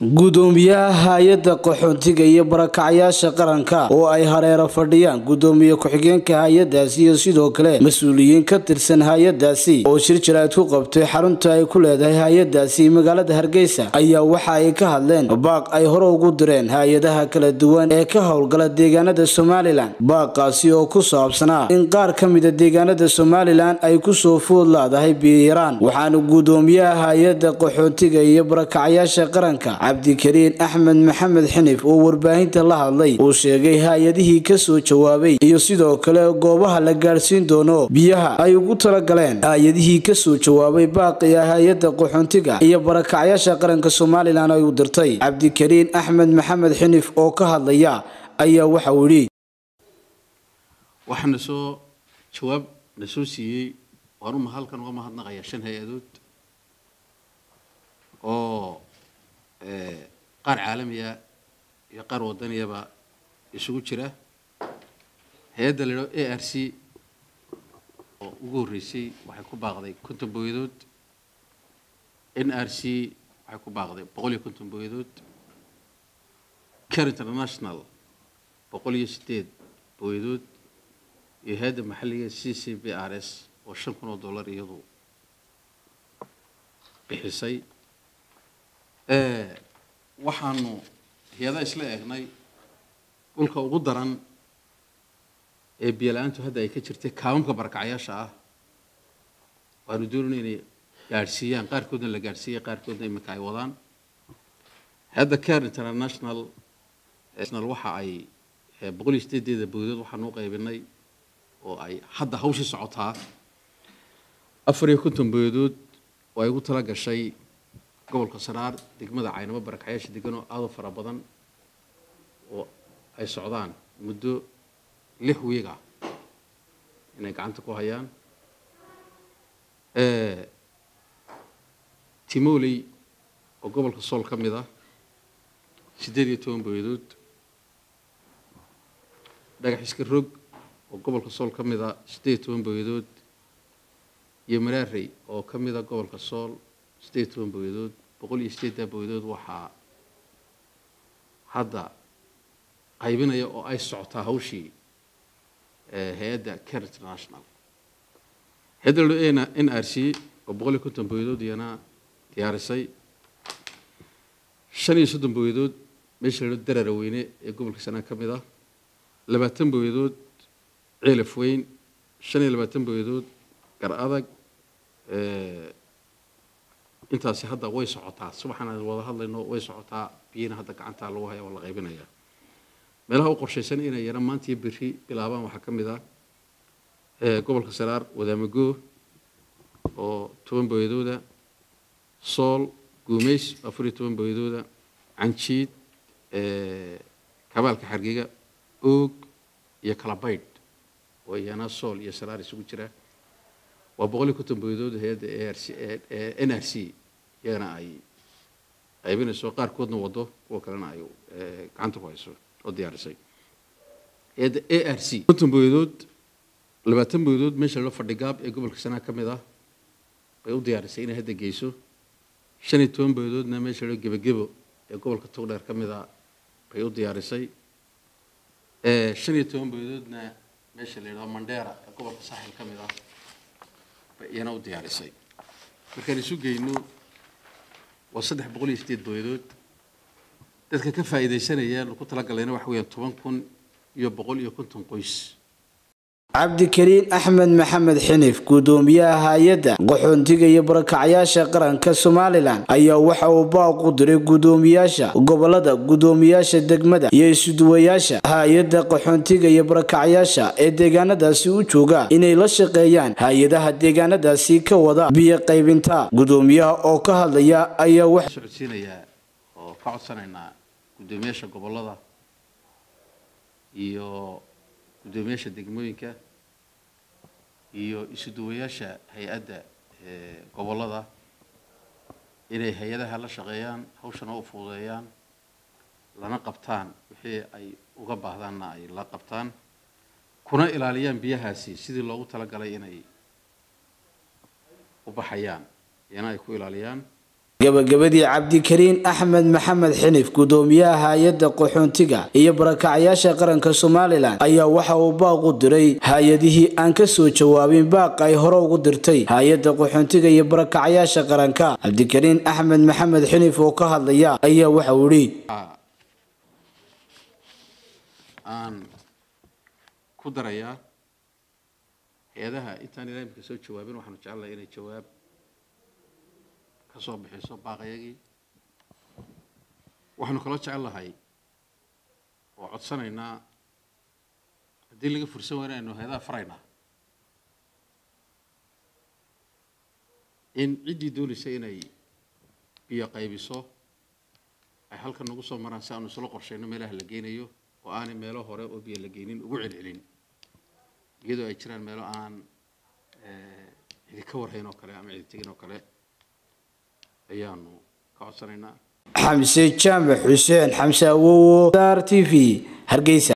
gudoomiyaha hay-adda qaxoontiga iyo barakacyaasha qaranka oo ay hareero fadhiyaan gudoomiye ku-xigeenka hay-adaasi iyo sidoo kale mas-uuliyiin ka tirsan hay-adaasi oo shir jaraad ku qabtay xarunta ay ku leedahay hay-adaasi magaalada hargeysa ayaa waxa ay ka hadleen baaq ay hore ugu direen hay-adaha kala duwan ee ka howlgala deegaanada somalilan baaqaasi oo ku saabsanaa in qaar ka mida deegaanada somalilan ay kusoo food laadahay biyaraan waxaana gudoomiyaha hay-adda qaxoontiga iyo barakacyaasha qaranka cabdikariin axmed maxamed xinif oo warbaahinta la hadlay uu sheegay hay-adihii kasoo jawaabay iyo sidoo kale goobaha la gaadhsiin doono biyaha ay ugu talagaleen hay-adihii kasoo jawaabay baaqiya hay-adda qaxoontiga iyo barakacyaasha qaranka somalilan ay u dirtay cabdikariin axmed maxamed xinif oo ka hadlaya ayaa waxa uu yidhi waxaana soo jawaab na soo siiyey waanuma halkan uga mahadnaqayaa shan hay-adood oo qaar caalamiya iyo qaar waddaniyaba isugu jira hay-adda la idhao a r c oo ugu horreysay waxay ku baaqday konton booyadood n r c waxay ku baaqday boqol iyo konton booyadood care international boqol iyo siddeed booyadood iyo hay-adda maxalliga c c b r s oo shan kun oo dollar iyadu bixisay waxaanu hay-adaha isla eegnay dhulka ugu daran ee biyola-aantu hadda ay ka jirtay kaamamka barakacyaasha ah waanu doonayna inay gaadhsiiyaan qaarkoodna la gaadhsiiyay qaarkoodna iminka ay wadaan hay-adda care international national waxa ay boqol iyo sideedeeda boodood waxaanu u qaybinay oo ay hadda hawshii socotaa afar iyo konton boodood oo ay ugu tala gashay gobolka saraar degmada caynamo barakacyaasha degan oo aada u fara badan oo ay socdaan muddo lix wiig ah inay gacanta ku hayaan timoley oo gobolka sool ka mid ah siddeed iyo toban booyadood dhagax iska rog oo gobolka sool ka mid ah siddeed iyo toban booyadood iyo maraarey oo ka mid a gobolka sool siddeed iyo toban booyadood boqol iyo sideeddaa booyadood waxaa hadda qaybinaya oo ay socotaa hawshii hay-adda care international hay-adda la n r c oo boqol iyo konton booyadood iyana diyaarisay shan iyo soddon booyadood meesha la darara weyne ee gobolka sanaa ka mid ah labaatan booyadood ceelaf weyn shan iyo labaatan booyadood gar adag intaasi hadda way socotaa subaxan aan wada hadlayno way socotaa biyina hadda gacantaa lagu haya oo la qaybinaya meelaha u qorshaysan inay yara maanta iyo berri bilaabaan waxaa ka mid ah gobolka saraar wadaamago oo toban booyadooda sool guumeys afar iyo toban booyadooda canjiid kabaalka xargiga oog iyo kalabaydh oo iyana sool iyo saraar isugu jira waa boqol iyo konton booyadood hay-adda a r c n r c iyagana ay qaybinayso qaarkoodna wado kuwa kalena ay gacanta ku hayso oo diyaarisay hay-adda a r c konton booyadood labaatan booyadood meesha loo fadhigaab ee gobolka sanaa ka mid ah bay u diyaarisay inay hadda geyso shan iyo toban booyadoodna meesha loo gebagebo ee gobolka togdheer ka mid ah bay u diyaarisay shan iyo toban booyadoodna meesha la yidhahdo mandheera ee gobolka saaxil ka mid ah iyana u diyaarisay markaan isu geyno waa saddex boqol iyo sideed booyadood dadka ka faa'iidaysanaya ku talagalayna waxa weeyaan toban kun iyo boqol iyo konton qoys cabdikariin axmed maxamed xinif gudoomiyaha hay-adda qaxoontiga iyo barakacyaasha qaranka somalilan ayaa waxa uu baaq u diray gudoomiyaasha gobolada gudoomiyaasha degmada iyo isuduwayaasha hay-adda qaxoontiga iyo barakacyaasha ee deegaanadaasi u jooga inay la shaqeeyaan hay-adaha deegaanadaasi ka wada biyo qaybinta gudoomiyaha oo ka hadlaya ayaa wax socodsiinayaa oo ka codsanaynaa gudoomiyaasha gobolada iyo gudoomiyaasha degmooyinka iyo isuduwayaasha hay-adda gobollada inay hay-adaha la shaqeeyaan hawshana u fududeeyaan lana qabtaan wixii ay uga baahdaanna ay la qabtaan kuna ilaaliyaan biyahaasi sidii loogu talagalay inay u baxayaan iyana ay ku ilaaliyaan gabagabadii cabdikariin axmed maxamed xinif gudoomiyaha hay-adda qaxoontiga iyo barakacyaasha qaranka somalilan ayaa waxa uu baaq u diray hay-adihii aan ka soo jawaabin baaq ay hore ugu dirtay hay-adda qaxoontiga iyo barakacyaasha qaranka cabdikariin axmed maxamed xinif oo ka hadlaya ayaa waxa uu idhi aan ku darayaa hay-adaha intaan ilaa imika soo jawaabin waxaanu jecelnahay inay jawaab ka soo bixiso baaqyagii waxaanu kaloo jecel lahay oo codsanaynaa haddii laga fursan waaya inaynu hay-adaha faraynaa in ciddii doonaysa inay biyo qaybiso ay halkan nagu soo maraan si aanu isla qorshayno meelaha la geynayo oo aanay meelo hore oo biyo la geynin ugu celcelin iyadoo ay jiraan meelo aan cidi ka warhayn oo kale ama cidi tegin oo kale ayaanu ka codsanaynaa xamse jaamac xuseen xamse awowo r t v hargeysa